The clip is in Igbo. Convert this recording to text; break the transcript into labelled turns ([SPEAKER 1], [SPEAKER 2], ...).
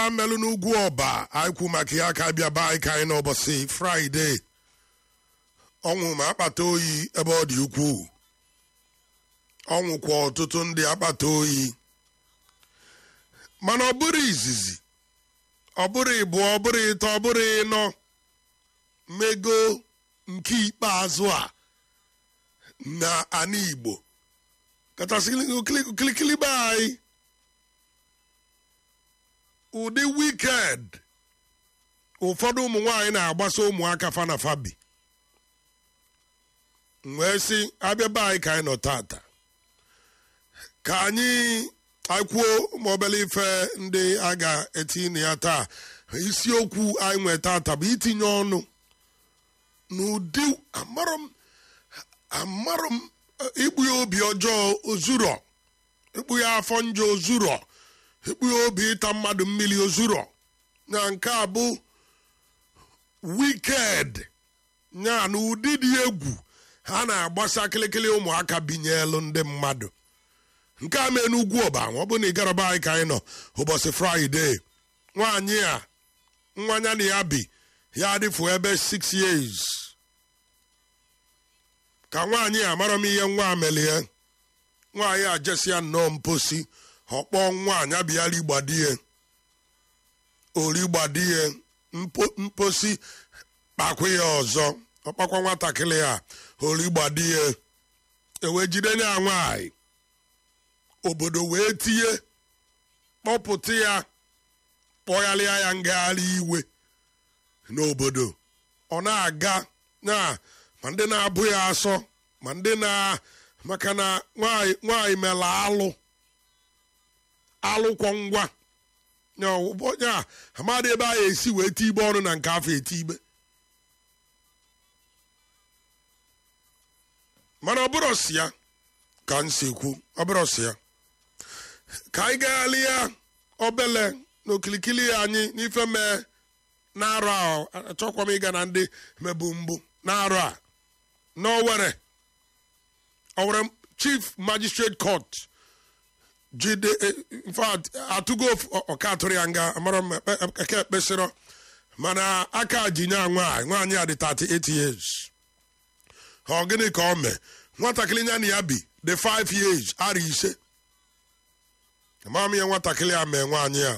[SPEAKER 1] melụ n'ugwu ọba anyị kwu maka ya ka bịa baa anyị ka anyị n'ụbọchị fraịde ọnwụ ma akpata oyi ebe ọ dị ukwuu ọnwụkwa ọtụtụ ndị akpata oyi mana ọ bụrụ izizi ọ bụrụ ịbụọ ọ bụrụ ịtọ ọ bụrụ ịnọ mego nke ikpeazụ a na ana igbo kachasị kilikili be anyị ụdị wiked ụfọdụ ụmụ nwaanyị na-agbasa ụmụaka fana fabi wee sị abịa be anyị ka anyị nọ tata ka anyị akwuo ma obele ife ndị a ga-etinye ya taa isiokwu anyị nwee tata bụ itinye ọnụ n'ụdị amarọ m amarọ m ikpu ya obi ọjọọ ozuro ikpu ya afọ njọ ozuro ikpu ya obi ịta mmadụ mmiri ozuro na nke a bụ wiked ya na ụdị dị egwu ha na-agbasa kịlịkịlị ụmụaka binyelu ndị mmadụ nke a mee n'ugwu ọba ọ bụ na ịgaraba anyị ka anyị nọ ụbọchị fraịde nwaanyị a nwanya na ya bi ya adịfu ebe 6 years ka nwaanyị a mara m ihe nwa amelie nwaanyị a jesi ya nnọọ mposi ọkpọ nwaanyị abịala igbadie ori gbadie mposi kpakwa ya ọzọ ọkpakwa nwatakịrị a ori gbadie ewee jide ya nwaanyị obodo wee tinye kpọpụta ya kpọgharịa ya ngagharị iwe n'obodo ọ na-aga na ma ndị na-abụ ya asọ ma ndị na maka na nwaanyị mere alụ alụkwọ ngwa ya amadị ebe a esi wee ti ibe ọnụ na nke afọ eti ibe mana ọ bụrụ si ya ka m si kwu ọ bụrụ si ya ka anyị gaghalị ya obele n'okilikili anyị n'ife mee na-arụ ahụ achọkwa m ịga na ndị mebu mbụ na-arụ a n'owere owere chief magistrate court jide infact atụgo ọka atụrụ ya nga amara m eke ekpesịrọ mana aka ji nye nwaanyị nwaanyị a dị 38 years ọ gịnị ka ọ mee nwatakịrị ya na ya bi dị 5 years ara ise amaghị m ihe nwatakịrị a mee nwaanyị a